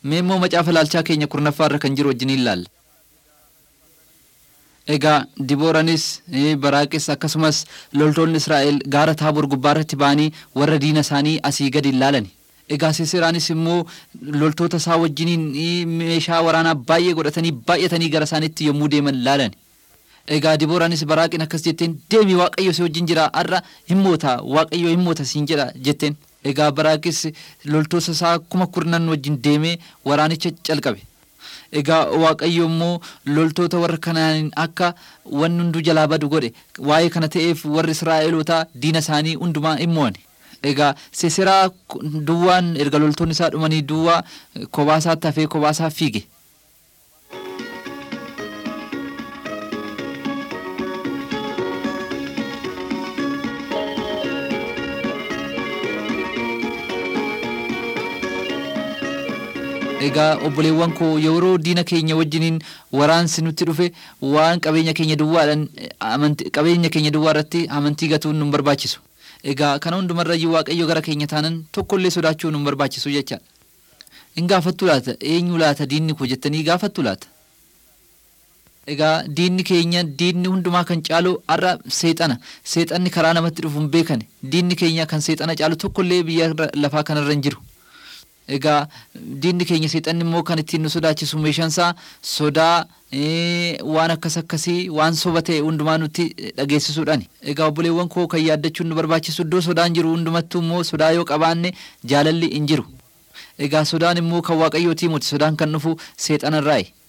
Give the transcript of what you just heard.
Mee immoo macaafa laalchaa keenya kurnaffaa irra kan jiru wajjin ilaalla. Egaa Dibooraanis Baraaqis akkasumas loltoonni Israa'el gaara taaboor gubbaarratti ba'anii warra diina isaanii asii gadi ilaalani. Egaa Sisiraanis immoo loltoota isaa wajjiniin meeshaa waraanaa baay'ee godhatanii baay'atanii gara isaaniitti yommuu deeman laalani. Egaa Dibooraanis Baraaqiin akkas jetteen deemi Waaqayyo si wajjin jira har'a hin moota Waaqayyo hin moota siin jedha jetteen. Egaa Baraaqis loltoota isaa kuma kurnan wajjin deemee waraanicha calqabe. Egaa Waaqayyo immoo loltoota warra kanaan akka wanni hunduu jalaa badu godhe waa'ee kana ta'eef warri Israa'elootaa diina isaanii hundumaa hin mo'an. Egaa Sisiraa duwwaan erga loltoonni isaa dhumanii duwwaa kobaasaatti hafee kobaasaa fiige. Egaa obboleewwan koo yeroo diina keenya wajjiniin waraansi nutti dhufe waan qabeenya keenya duwwaadhaan qabeenya keenya duwwaa irratti amantii gatuun nu barbaachisu. Egaa kana hundumarrayyuu waaqayyo gara keenya taanan tokkollee sodaachuu nu barbaachisu jechaadha. Hin gaafattu laata eenyu laata diinni koo jettanii gaafattu laata. Egaa diinni keenya diinni hundumaa kan caalu har'a seexana seexanni karaa namatti dhufu hin beekane diinni keenya kan seexana caalu tokkollee biyya lafaa kanarra hin jiru. Egaa diinni keenya seexanni immoo kan ittiin nu sodaachisu meeshaan isaa sodaa waan akkas akkasii waan soba ta'e hundumaa nutti dhageessisuudhaani. Egaa obboleewwan koo kan yaaddachuun nu barbaachisu iddoo sodaan jiru hundumattuu immoo sodaa yoo qabaanne jaalalli hin jiru. Egaa sodaan immoo kan waaqayyootii miti sodaan kan dhufu seexanarraayi.